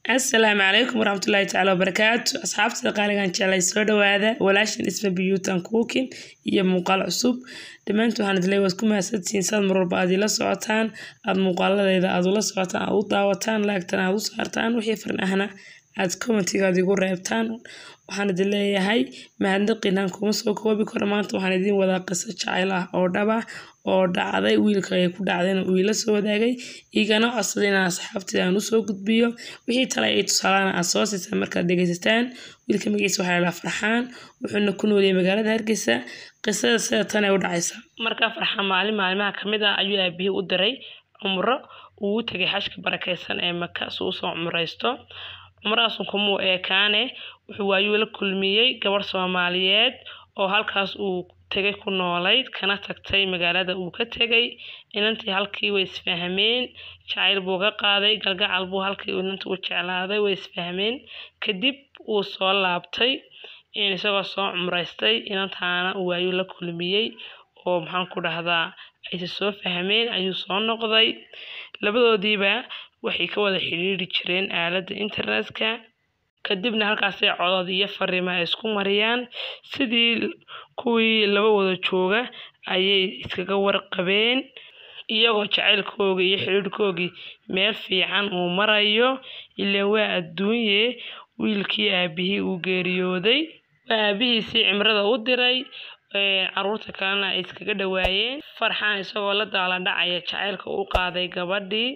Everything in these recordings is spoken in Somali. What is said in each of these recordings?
asalaamu calaykum waraxmatullaahi tacaala wabarakaatu asxaabtada qaaligan jeclay soo dhawaada walaashan isma biyuutan kuukin iyo muuqaal cusub dhammaantu waxaan idin leeyahay waad ku mahadsantihiin saad mar walba aad ila socotaan aad muuqaaladeeda aad ula socotaan aad u daawataan laagtan aad u saartaan wixii farin ahna aad commentigaad igu reebtaan waxaan idin leeyahay mahadnaqiinaan kuma soo koobi karo maanta waxaan idin wadaa qiso jacayl ah oo dhaba oo dhacday wiilka ay ku dhacdayna uu ila soo wadaagay igana codsaday inaan asxaabteeda aan usoo gudbiyo wixii tale ay tusaalana aad soo siisaan markaad dhegaysataan wiilka magaciisa waxaa lalaa farxaan wuxuuna ku nooliyay magaalada hargeysa qisada sida tan ay u dhacaysa markaa farxaan maalin maalimaha kamid ah ayuu aabihii u diray cumro uu u tegay xashka barakeysan ee maka si usoo cumraysto cumrahaasun kumuu eekaane wuxuu waayuu la kulmiyey gabadh soomaaliyeed oo halkaas uu tegay ku noolayd kana tagtay magaalada uu ka tegay inantii halkii way isfahmeen jacayl buu ka qaaday galgacal buu halkii inantii u jeclaaday way isfahmeen kadib wuu soo laabtay isagoo soo cumraystay inantaana uu waayuu la kulmiyey oo maxaan ku dhahdaa ayse soo fahmeen ayuu soo noqday labadoodiiba waxay ka wada xidhiiri jireen aaladda internetka kadibna halkaasay codod iyo fariimo ay isku mariyaan sidii kuwii laba wada jooga ayay iskaga warqabeen iyagoo jacaylkoogii iyo xidhiirhkoogii meel fiican uu marayo ilaan waa adduunye wiilkii aabihii uu geeriyooday waa aabihiisii cimrada u diray caruurta kalena ay iskaga dhawaayeen farxaan isagoo la daala dhacaya jacaylka u qaaday gabadhii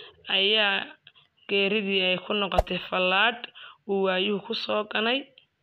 ayaa geeridii ay ku noqotay fallaadh uu waayuhu ku soo ganay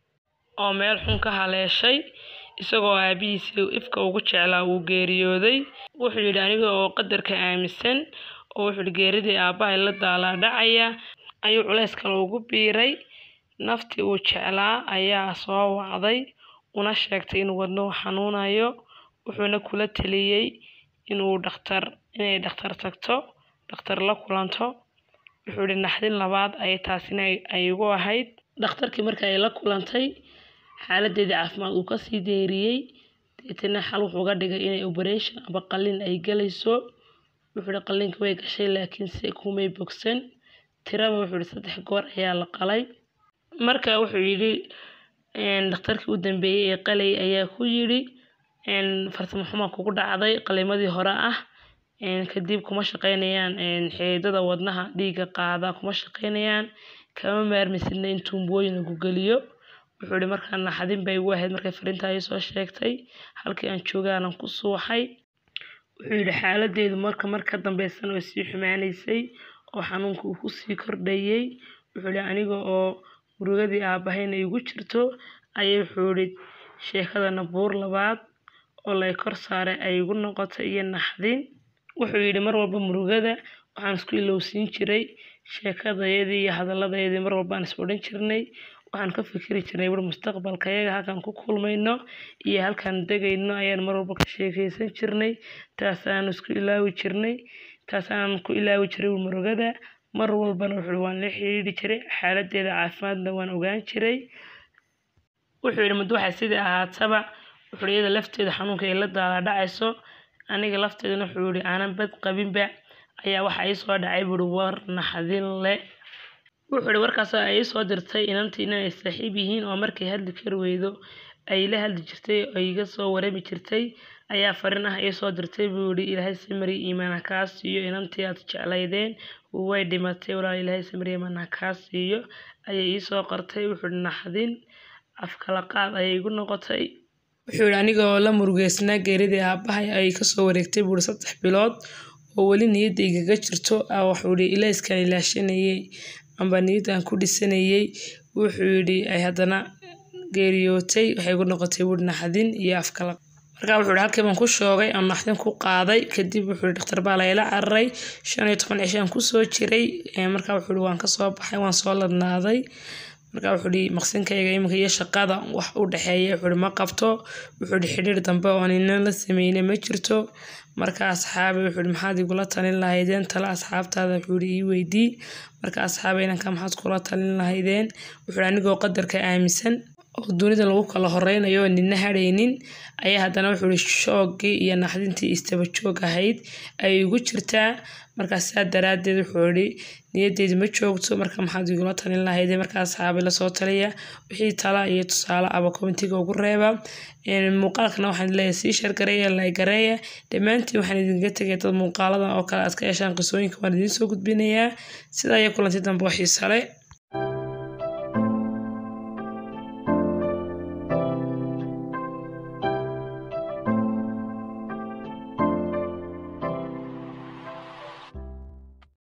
oo meel xun ka haleeshay isagoo aabihiisii ifka ugu jeclaa uu geeriyooday wuxuu yidhi aniga oo qadarka aaminsan oo wuxuu yidhi geeridii aabbahay la daalaa dhacaya ayuu culays kale ugu biiray naftii uu jeclaa ayaa soo wacday una sheegtay inuu wadnuhu xanuunayo wuxuuna kula taliyey inuu dhakhtar inay dhakhtar tagto dhakhtar la kulanto wuxuu yidhi naxdin labaad ayay taasina ay igu ahayd dhakhtarkii marka ay la kulantay xaaladeedii caafimaad uu kasii deeriyey deetana xal wuxuu uga dhigay inay operation aba qalin ay galayso wuxuu yidhi qalinka way gashay laakiin se kumay bogsan tiraba wuxuu yidhi saddex goor ayaa la qalay marka wuxuu yidhi dhakhtarkii u dambeeyey ee qalay ayaa ku yidhi farsamo xumaa kugu dhacday qalimadii hore ah kadib kuma shaqeynayaan xidiidada wadnaha dhiigga qaada kuma shaqeynayaan kama maarmaysidna in tuumbooyin lagu geliyo wuxuu yihi markaa naxdin bay igu ahayd markay fariintaa ii soo sheegtay halkii aan joogaanan ku suuxay wuxuu yidhi xaaladeedu marka marka dambeysana way sii xumaanaysay oo xanuunka uu kusii kordhayey wuxuu yihi aniga oo murugadii aabahayna igu jirto ayay wuxuu yihi sheekadana buur labaad oo lay kor saaray ay igu noqotay iyo naxdin wuxuu yidhi mar walba murugada waxaan isku ilowsiin jiray sheekadayadii iyo hadaladayadii mar walbaan is odhan jirnay waxaan ka fikiri jirnay wur mustaqbalka yaga halkaan ku kulmayno iyo halkaan degayno ayaan mar walba ka sheekeysan jirnay taasaan isku ilaawi jirnay taasaan ku ilaawi jiray murugada mar walbana wuxuu waan la xidhiidhi jiray xaaladeeda caafimaadna waan ogaan jiray wuxuu yidhi muddo waxay sidii ahaataba wuxuu iyada lafteeda xanuunka ay la daala dhacayso aniga lafteedana wuxuu yihi aanan bad qabinba ayaa waxa ii soo dhacay buuri war naxdin le wuxuu yihi warkaasoo ay ii soo dirtay inantii inay saaxiib yihiin oo markay hadli kari weydo ay la hadli jirtay oo iga soo warami jirtay ayaa fariin ah ii soo dirtay buu yihi ilaahay samari iimaan ha kaa siiyo inantii aad jeclaydeen way dhimatay walaal ilaahay samari iimaan ha kaa siiyo ayay ii soo qortay wuxuu yihi naxdin afkala qaad ayay igu noqotay wuxuu yihi aniga oo la murugeysnaa geeridii aabbahay ay kasoo wareegtay buuri saddex bilood oo weli niyadda igaga jirto wuxuu yihi ilayskaan ilaashanayey amba niyaddan ku dhisanayey wuxuu yidhi ay haddana geeriyootay waxay igu noqotay buuri naxdin iyo afkala markaa wuxuu yihi halkii baan ku shoogay aan naxdin ku qaaday kadib wuxuu yihi dhakhtar baa layla cararay shan iyo toban cishaan kusoo jiray markaa wuxuu yihi waan kasoo baxay waan soo ladnaaday markaa wuxuu yihi maqsinkayga iminka iyo shaqada wax u dhexeeya wuxuu yihi ma qabto wuxuu yihi xidhiir dambe oo ninan la sameynay ma jirto marka asxaabi wuxuu yihi maxaad igula talin lahaydeen tala asxaabtaada wuxuu yihi ii weydii marka asxaabi inanka maxaad kula talin lahaydeen wuxuu yihi anigoo qadarka aaminsan oo dunida lagu kala horeynayo oo nina hadhaynin ayaa haddana wuxuu ihi shoogii iyo naxdintii istaba joog ahayd ayay igu jirtaa markaa saa daraaddeed wuxuu ihi niyaddeedi ma joogto marka maxaad igula talin lahayd markaa asxaabi lasoo taliya wixii tala iyo tusaale aba komitiga ugu reeba muuqaalkana waxaan leeyahay sii shargareeya laygareeya dhammaantiin waxaan idinka tegay dad muuqaaladan oo kale aad ka heshaan qisooyinka waan idiin soo gudbinayaa sidaa iyo kulanti dambe oo xiisa leh